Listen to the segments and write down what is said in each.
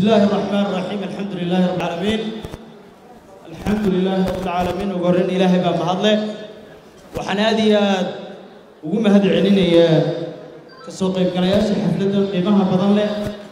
الله الرحمن الرحيم الحمد لله رب العالمين الحمد لله رب العالمين وقرن إلهي باب مهضله waxaan aad iyo aad ugu mahad celinayaa kasoo qaybgalayaasha xafladda qiimaha badan leh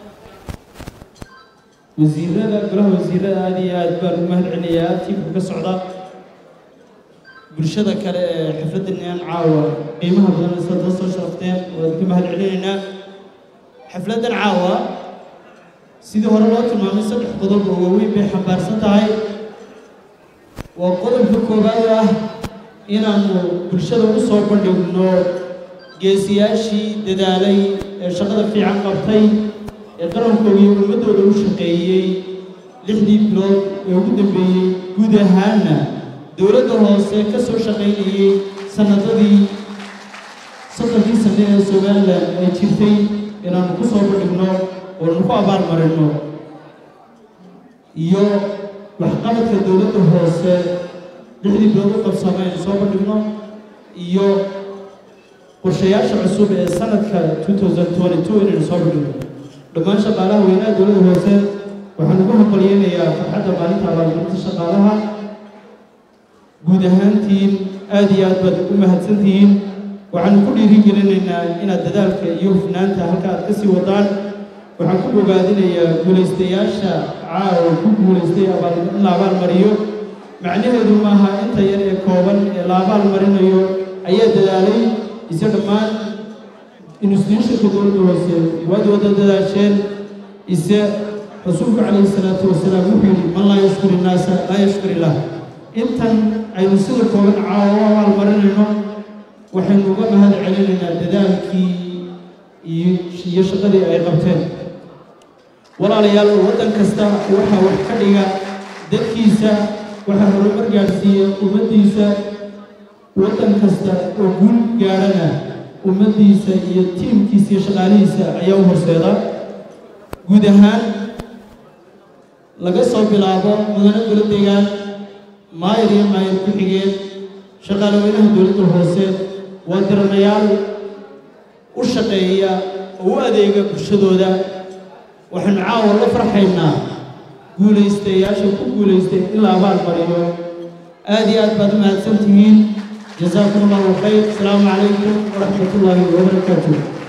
wasiirada golaha wasiirada aad iyo aad baan ugu mahad celinayaa tiimka ka socda bulshada kale ee xafladdan caawa qiimaha badan leh sida soo sharafteen waan ka mahad celinaynaa xafladdan caawa sidii hore loo tilmaamay saddex qodob oo waaweyn bay xambaarsan tahay waa qodobka koowaad ah inaannu bulshada u soo bandhigno geesiyaashii dadaalay ee shaqada fiican qabtay ee qarankooda iyo ummaddooda u shaqeeyey lixdii bilood ee ugu dambeeyey guud ahaanna dowladda hoose ka soo shaqaynayey sannadadii soddonkii sanne ee somalilan ay jirtay inaannu ku soo bandhigno oonu ku abaal marino iyo waxqabadka dowladda hoose lixdii bilood u qabsamay aynu soo bandhigno iyo qorshayaasha cusub ee sanadka inaynu soo bandhigno dhammaan shaqaalaha weynaha dowladda hoose waxaan ugu hambalyeynayaa farxadda maalinta abaalmarinta shaqaalaha guud ahaantiin aad iyo aad baad u mahadsantihiin waxaanu ku dhiirigelinaynaa inaad dadaalka iyo hufnaanta halka aad ka sii wadaan waxaan ku bogaadinayaa guulaystayaasha caawa ku guulaystay in la abaal mariyo macnaheedu maaha inta yar ee kooban ee la abaal marinayo ayaa dadaalay ise dhammaan instituushonka dowladda hoose waad wada dadaasheen ise rasuulku calayhi salaatu wasalaam wuxuu yidhi man laa yashkur innaasa laa yashkur illaah intan aynu sida kooban caawa u abaal marinayno waxaynu uga mahad celinaynaa dadaalkii iyo shaqadii ay qabteen walaalayaal waddan kasta waxaa wax ka dhiga dadkiisa waxaa horumar gaadhsiiya ummaddiisa waddan kasta oo guul gaadhana ummaddiisa iyo tiimkiisa iyo shaqaalihiisa ayaa u horseeda guud ahaan laga soo bilaabo mudane golo degaan maayir iyo maayir ku-xigeen shaqaale weynaha dowladda hoose waa diranayaal u shaqeeya oo u adeega bulshadooda waxaanu caawa la farxaynaa guulaystayaasha ku guulaystay in la abaal mariyo aad iyo aad baad u mahadsan tihiin jazaakum allahu khayr asalaamu calaykum waraxmat ullaahi wabarakaatuh